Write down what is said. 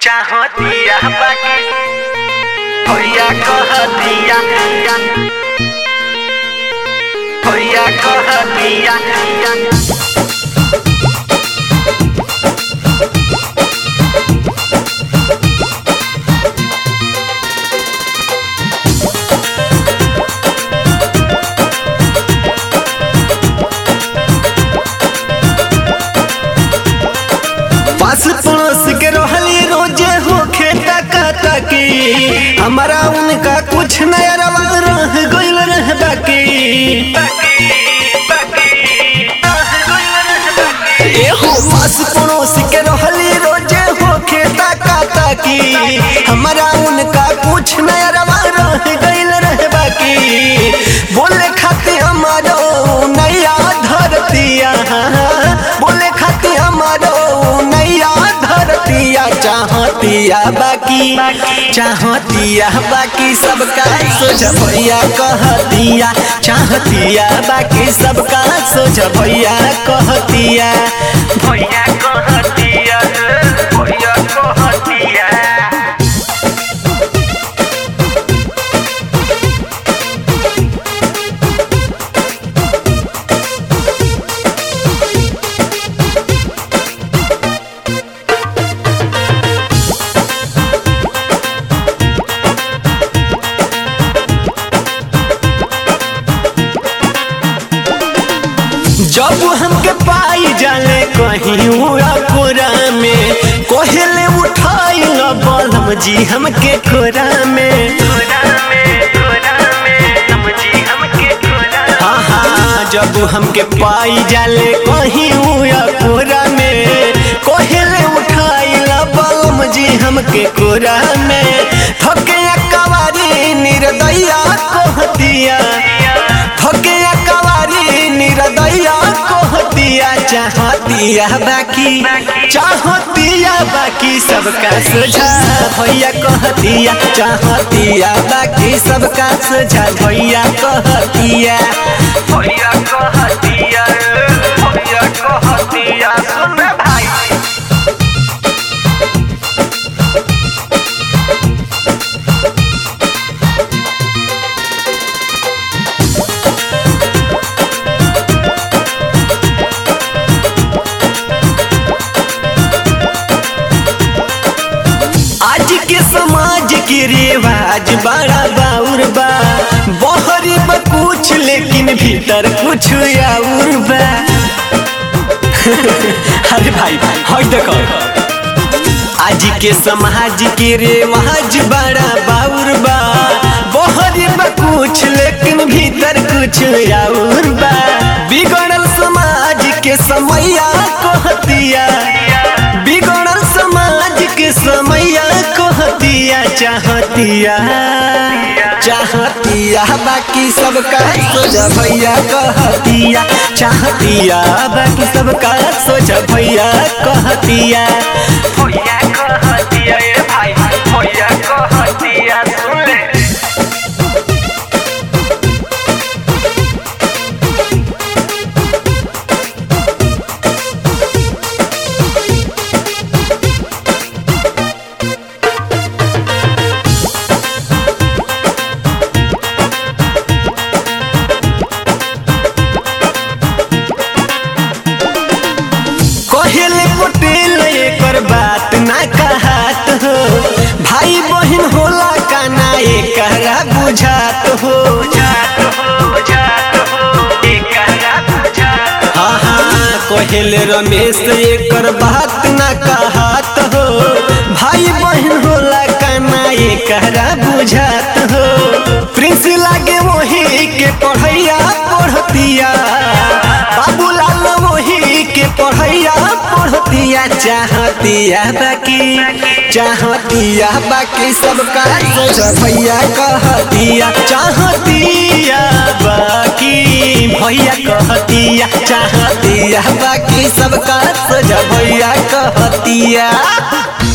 चाहतिया बाकी भैया कहतिया भैया कहतिया पास पड़ोस के रहली रोजे हो खेता काता की हमारा उनका कुछ नया रवा रह गइल रह बाकी एहो पास पड़ोस के रहली रोजे हो खेता काता की हमारा उनका कुछ नया रवा रह गइल रह बाकी बोले खाते हमारो नैया धरतिया बोले खाते हमारो नैया धरतिया चाहतिया बाकी चाहतिया बाकी सबका सोच भैया कहतिया चाहतिया बाकी सबका सोच भैया कहतिया भैया कहतिया भैया कहतिया जब हमके पाई जाले कहीं उड़ा कोरा में कोहले उठाई न बलम जी हमके कोरा में कोरा में कोरा में समझी हमके कोरा हाँ हाँ जब हमके पाई जाले कहीं उड़ा कोरा में कोहले उठाई न बलम जी हमके कोरा में थके कवारी निर्दया कहतिया थके कवारी निर्दया कहतिया चाहतिया बाकी चाहतिया बाकी सबका सोझा भैया कहतिया चाहतिया बाकी सबका सोझा भैया कहतिया भैया कहतिया भैया कहतिया सुन भाई आज के समाज के रिवाज बड़ा बाउर बा बहरी बा कुछ लेकिन भीतर कुछ और बा अरे भाई भाई हट देखो आज के समाज के रिवाज बड़ा बाउर बा बहरी बा कुछ लेकिन भीतर कुछ और बा बिगड़ल समाज के समैया कहतिया बिगड़ल समाज के समैया कहतिया चाहतिया चाहतिया बाकी सबका सोचा भैया कहतिया चाहतिया बाकी सबका सोचा भैया कहतिया भैया कहतिया ए भाई भैया कहतिया सुन ले कहले पटेल एकर बात ना कहत हो भाई बहन होला का ना एकरा बुझात हो जात हो जात हो एकरा बुझात हाँ हाँ कहले रमेश एकर बात ना कहत हो भाई बहन होला का ना एकरा बुझात हो प्रिंस लागे वही के पढ़ैया पढ़तिया बाबूलाल वही के पढ़ैया पढ़तिया चाहतिया बाकी चाहतिया बाकी सबका सोच भैया कहतिया चाहतिया बाकी भैया कहतिया चाहतिया बाकी सबका सोच भैया कहतिया